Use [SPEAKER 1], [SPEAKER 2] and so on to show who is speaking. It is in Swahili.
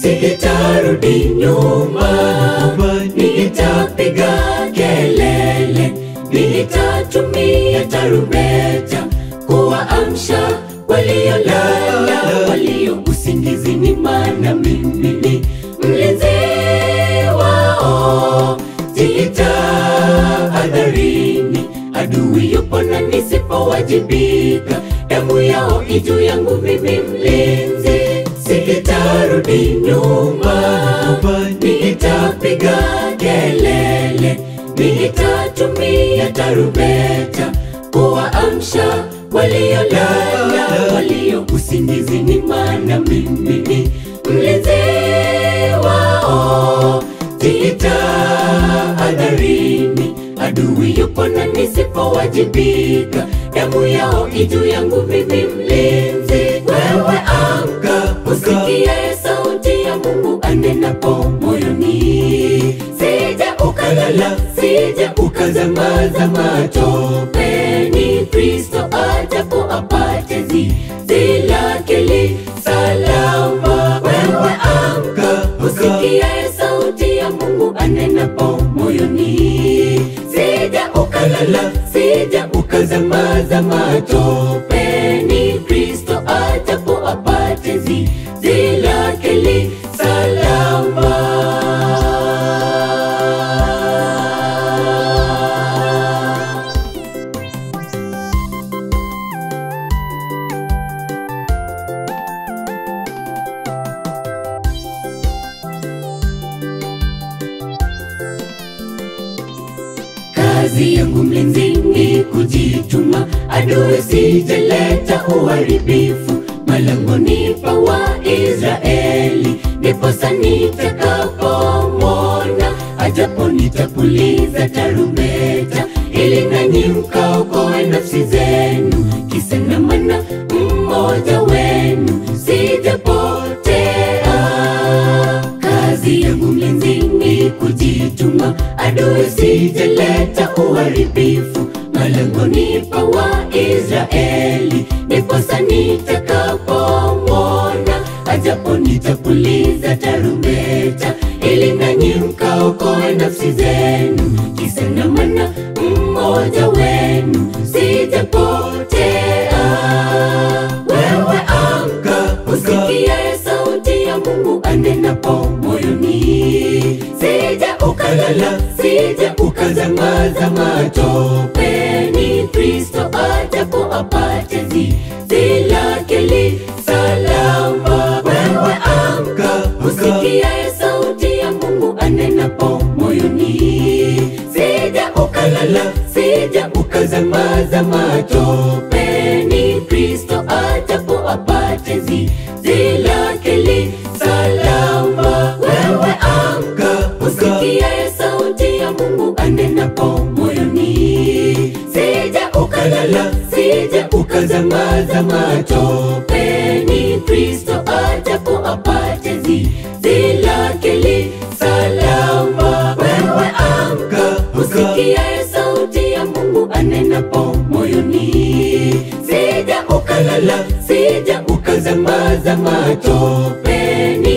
[SPEAKER 1] sitarudi nyuma, nitapiga kelele, nitatumia tarumbeta kuwaamsha waliolala, walio usingizini, maana mimi ni mlinzi wao. Jitahadharini, adui yupo na nisipowajibika, damu yao ijuu yangu mimi mlinzi, sitarudi nyuma, nitapiga kelele, nitatumia tarumbeta kuwaamsha waliolala, walio usingizini, maana mimi ni mlinzi wao. Jitahadharini, adui yupo na nisipowajibika, damu yao ijuu yangu mimi mlinzi. Wewe amka, usikie sauti ya Mungu anenapo moyoni, sije ukalala, sije ukazamaza matopeni. Kristo ajapo apate zizi lake li salama. Wewe amka, usikie sauti ya Mungu anenapo moyoni, sije ukalala, sije ukazamaza matopeni. Kristo ajapo apate zizi lake li salama. Kazi yangu mlinzi ni kujituma, adui sijaleta uharibifu malangoni pa Waisraeli, ndiposa nitakapomwona ajapo nitapuliza tarumbeta, ili nanyi mkaokoe nafsi zenu, kisa na maana mmoja wenu sijapotea. Kazi yangu mlinzi ni kujituma, adui sijaleta uharibifu malangoni pa Waisraeli, ndiposa nitakapomwona ajapo nitapuliza tarumbeta, ili nanyi mkaokoe nafsi zenu, kisa na maana mmoja wenu sijapotea. Wewe amka, usikie sauti ya Mungu anenapo moyoni, sije ukalala, sije ukazamaza matopeni. Kristo ajapo apate zizi lake li salama. Wewe amka, usikie sauti ya Mungu anenapo moyoni, sije ukalala, sije ukazamaza matopeni. Kristo ajapo apate zizi lake li salama. Wewe amka, usikie sauti ya Mungu anenapo moyoni, sije ukalala, sije ukazamaza matopeni. Kristo ajapo apate zizi lake li salama. Wewe amka, usikie sauti ya Mungu anenapo moyoni, sije ukalala, sije ukazamaza matopeni.